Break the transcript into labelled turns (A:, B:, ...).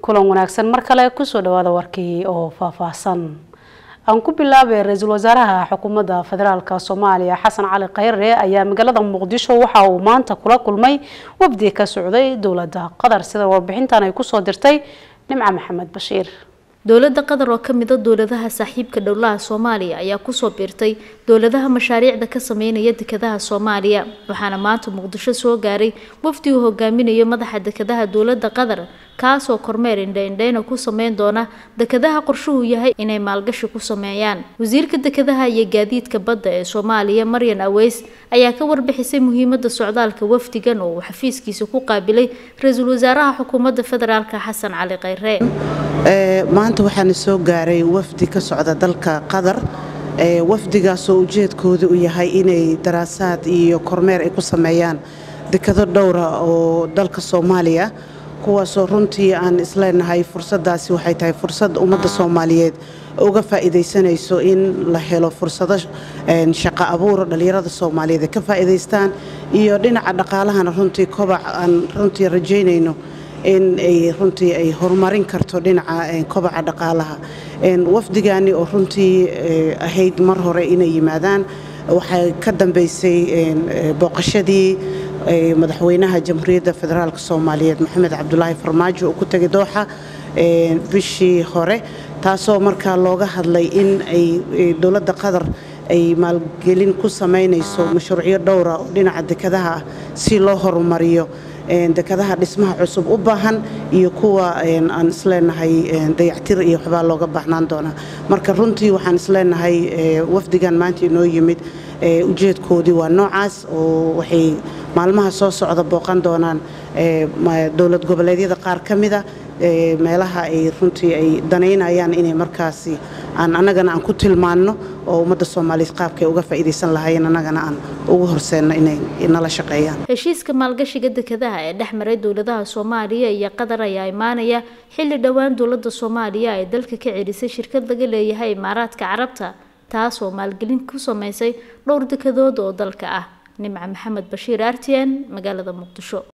A: kulan wanaagsan mar kale kusoo dhawaada warkii oo faahfaahsan aan ku bilaabay ra-iisul wasaaraha xukuumadda federaalk soomaaliya xasan cali khayre ayaa magaalada muqdisho waxa uu maanta kula kulmay wafdi ka socday dowladda qatar sida warbixintan ay kusoo dirtay nimco maxamed bashiir
B: dowladda qatar oo ka mid a dowladaha saaxiibka dhowlaha soomaaliya ayaa kusoo biirtay dowladaha mashaariicda ka sameynaya dekedaha soomaaliya waxaana maanta muqdisho soo gaaray wafdi uu hogaaminayo madaxa dekedaha dowladda qatar kaasoo kormeer indhaindhayna ku sameyn doona dekedaha qorshuhu yahay inay maalgashi ku sameeyaan wasiirka dekedaha iyo gaadiidka badda ee soomaaliya maryan aweys ayaa ka warbixisay muhiimada socdaalka wafdigan oo uu xafiiskiisa ku qaabilay ra-iisul wasaaraha xukuumadda federaalk xasan cali khayre
C: maanta waxaana soo gaaray wafdi ka socda dalka qatar wafdigaasoo ujeedkooda u yahay inay daraasaad iyo kormeer ay ku sameeyaan dekado dhowra oo dalka soomaaliya kuwaasoo runtii aan isleenahay fursadaasi waxay tahay fursad ummadda soomaaliyeed uga faa'iidaysanayso in la helo fursado shaqo abuur dhallinyarada soomaaliyeed ay ka faa'iidaystaan iyo dhinaca dhaqaalahana runtii kobac aan runtii rajaynayno in ay runtii ay horumarin karto dhinaca kobaca dhaqaalaha wafdigani oo runtii ahayd mar hore inay yimaadaan waxay ka dambeysay booqashadii madaxweynaha jamhuuriyadda federaalk soomaaliyeed maxamed cabdulaahi farmaajo oo ku tegay dooxa bishii hore taasoo markaa looga hadlay in ay dowladda qatar ay maalgelin ku samaynayso mashruucyo dhowra oo dhinaca dekadaha ah si loo horumariyo dekadaha dhismaha cusub u baahan iyo kuwa aan isleenahay dayactir iyo waxbaa looga baahnaan doonaa marka runtii waxaan isleenahay wafdigan maanta inoo yimid ujeedkoodii waa noocaas oo waxay maalmaha soo socda booqan doonaan dowlad goboleedyada qaar ka mida meelaha ay runtii ay danaynayaan inay markaasi aan annagana aan ku tilmaanno oo ummadda soomaaliyeed qaabkay uga faa'iidaysan lahaayeen annagana aan ugu horseenno inay nala shaqeeyaan
B: heshiiska maalgashiga dekedaha ee dhex maray dowladaha soomaaliya iyo qatar ayaa imaanaya xilli dhowaan dowladda soomaaliya ay dalka ka celisay shirkad laga leeyahay imaaraadka carabta taasoo maalgelin ku sameysay dhowr dekedood oo dalka ah nimco maxamed bashiir r t n magaalada muqdisho